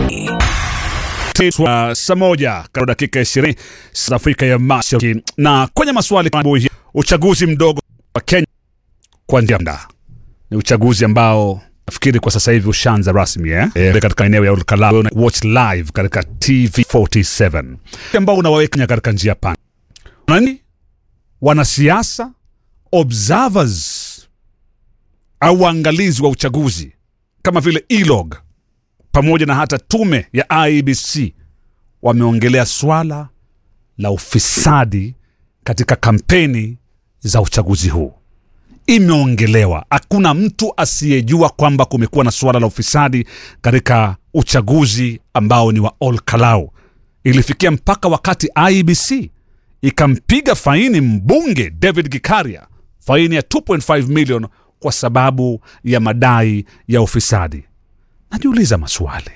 Uh, saa moja karibu dakika 20 South Afrika ya Mashariki, na kwenye maswali uchaguzi mdogo wa Kenya kwa njia mda ni uchaguzi ambao nafikiri kwa sasa hivi ushaanza rasmi eh? E, katika eneo ya Olkalau watch live katika TV47 ambao unawaweka katika njia pana nani wanasiasa observers au waangalizi wa uchaguzi kama vile ELOG pamoja na hata tume ya IEBC wameongelea swala la ufisadi katika kampeni za uchaguzi huu. Imeongelewa, hakuna mtu asiyejua kwamba kumekuwa na swala la ufisadi katika uchaguzi ambao ni wa Olkalau. Ilifikia mpaka wakati IEBC ikampiga faini mbunge David Gikaria faini ya 2.5 million kwa sababu ya madai ya ufisadi. Najiuliza maswali,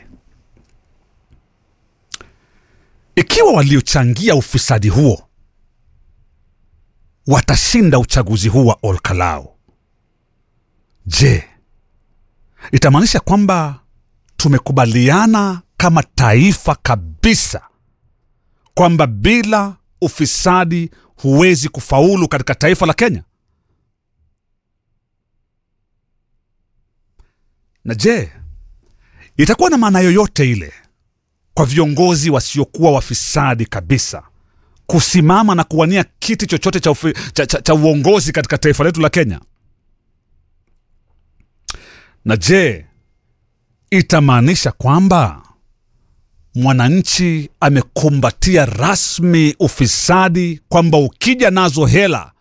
ikiwa waliochangia ufisadi huo watashinda uchaguzi huu wa Olkalau, je, itamaanisha kwamba tumekubaliana kama taifa kabisa kwamba bila ufisadi huwezi kufaulu katika taifa la Kenya? Na je, itakuwa na maana yoyote ile kwa viongozi wasiokuwa wafisadi kabisa kusimama na kuwania kiti chochote cha, ufi, cha, cha, cha uongozi katika taifa letu la Kenya? Na je, itamaanisha kwamba mwananchi amekumbatia rasmi ufisadi, kwamba ukija nazo hela